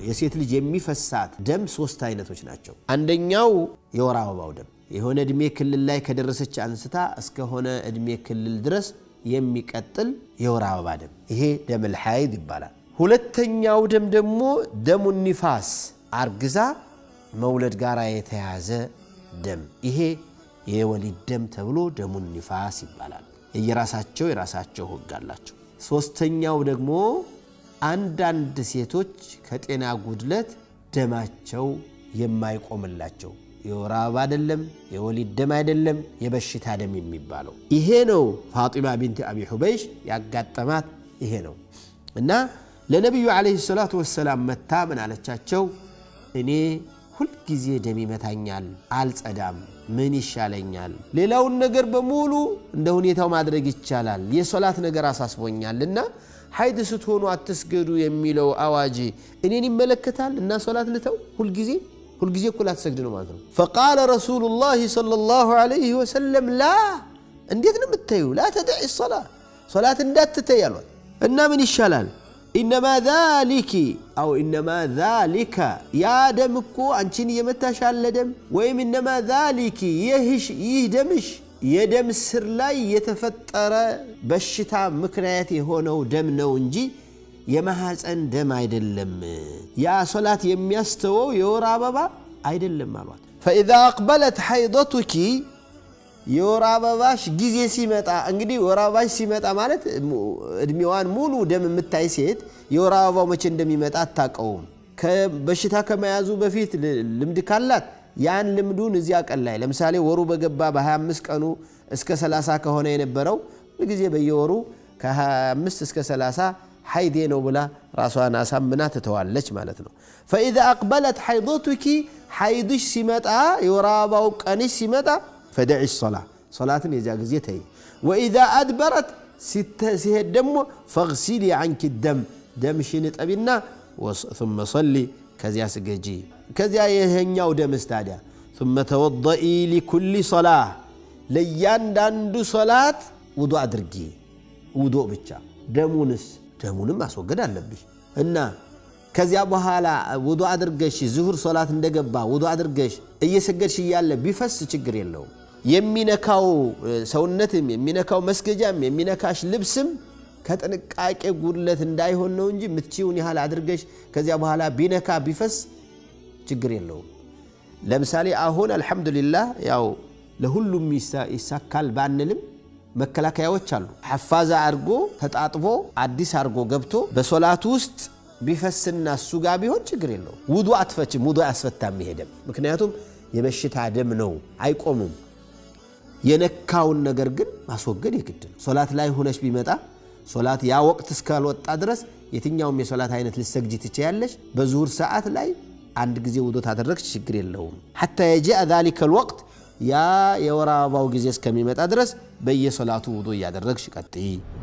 የሴት ልጅ የሚፈሳት ደም ሶስት አይነቶች ናቸው። አንደኛው የወር አበባው ደም የሆነ እድሜ ክልል ላይ ከደረሰች አንስታ እስከሆነ እድሜ ክልል ድረስ የሚቀጥል የወር አበባ ደም ይሄ ደም ልሐይድ ይባላል። ሁለተኛው ደም ደግሞ ደሙ ኒፋስ አርግዛ መውለድ ጋር የተያዘ ደም ይሄ የወሊድ ደም ተብሎ ደሙ ኒፋስ ይባላል። የየራሳቸው የራሳቸው ሕግ አላቸው። ሶስተኛው ደግሞ አንዳንድ ሴቶች ከጤና ጉድለት ደማቸው የማይቆምላቸው የወር አበባ አይደለም፣ የወሊድ ደም አይደለም፣ የበሽታ ደም የሚባለው ይሄ ነው። ፋጢማ ቢንት አቢ ሑበይሽ ያጋጠማት ይሄ ነው እና ለነቢዩ ዓለይሂ ሰላቱ ወሰላም መታ ምን አለቻቸው? እኔ ሁልጊዜ ደም ይመታኛል፣ አልጸዳም፣ ምን ይሻለኛል? ሌላውን ነገር በሙሉ እንደ ሁኔታው ማድረግ ይቻላል፣ የሶላት ነገር አሳስቦኛልና ሀይድ ስትሆኑ አትስገዱ የሚለው አዋጅ እኔን ይመለከታል እና ሶላት ልተው ሁልጊዜ ሁልጊዜ እኩል አትሰግድ ነው ማለት ነው። ፈቃለ ረሱሉላህ ሰለላሁ ዐለይሂ ወሰለም ላ እንዴት ነው የምታዩ? ላ ተደዒ ሶላ ሶላት እንዳትተይ አሏት እና ምን ይሻላል? ኢነማ ዛሊኪ አው ኢነማ ዛሊከ ያ ደም እኮ አንቺን እየመታሽ ያለ ደም ወይም ኢነማ ዛሊኪ ይህ ደምሽ የደም ስር ላይ የተፈጠረ በሽታ ምክንያት የሆነው ደም ነው እንጂ የማሐፀን ደም አይደለም። ያ ሶላት የሚያስተወው የወር አበባ አይደለም አሏት። ፈኢዛ አቅበለት ሐይዶቱኪ የወር አበባሽ ጊዜ ሲመጣ እንግዲህ ወር አበባሽ ሲመጣ ማለት እድሜዋን ሙሉ ደም የምታይ ሴት የወር አበባው መቼ እንደሚመጣ አታውቀውም። በሽታ ከመያዙ በፊት ልምድ ካላት ያን ልምዱን እዚያ ቀን ላይ ለምሳሌ ወሩ በገባ በ25 ቀኑ እስከ 30 ከሆነ የነበረው ጊዜ በየወሩ ከ25 እስከ 30 ሐይዴ ነው ብላ ራሷን አሳምና ትተዋለች ማለት ነው። ፈኢዛ አቅበለት ሐይዶቱኪ ሐይድሽ ሲመጣ የወር አበባው ቀንሽ ሲመጣ ፈደዒ ሶላ ሶላትን የዚያ ጊዜ ተይ። ወኢዛ አድበረት ሲሄድ ደግሞ ፈግሲሊ አንኪ ደም ደምሽን ጠቢና ثመ ሰሊ ከዚያ ስገጂ። ከዚያ ይሄኛው ደምስ ታዲያ ثመ ተወضኢ ሊኩሊ ሶላህ ለእያንዳንዱ ሶላት ውዶ አድርጊ። ውዶ ብቻ ደሙንስ ደሙንም ማስወገድ አለብሽ እና ከዚያ በኋላ ውዶ አድርገሽ ዝሁር ሶላት እንደገባ ውዶ አድርገሽ እየሰገድሽ እያለ ቢፈስ ችግር የለውም። የሚነካው ሰውነትም የሚነካው መስገጃም የሚነካሽ ልብስም ከጥንቃቄ ጉድለት እንዳይሆን ነው እንጂ ምትችውን ያህል አድርገሽ ከዚያ በኋላ ቢነካ ቢፈስ ችግር የለውም። ለምሳሌ አሁን አልሐምዱሊላህ ያው ለሁሉም ይሳካል ባንልም መከላከያዎች አሉ። ሐፋዛ አድርጎ ተጣጥቦ አዲስ አድርጎ ገብቶ በሶላት ውስጥ ቢፈስና እሱ ጋር ቢሆን ችግር የለውም። ውዱ አትፈችም፣ ውዱ አያስፈታም ይሄ ደም። ምክንያቱም የበሽታ ደም ነው፣ አይቆምም። የነካውን ነገር ግን ማስወገድ የግድ ነው። ሶላት ላይ ሁነሽ ቢመጣ ሶላት ያ ወቅት እስካልወጣ ድረስ የትኛውም የሶላት አይነት ልሰግጂ ትችያለሽ። በዙሁር ሰዓት ላይ አንድ ጊዜ ውዶ ታደረግች ችግር የለውም። ሐታ የጂአ ዛሊከ ልወቅት ያ የወር አበባው ጊዜ እስከሚመጣ ድረስ በየሶላቱ ውዶ እያደረግሽ ቀጥይ።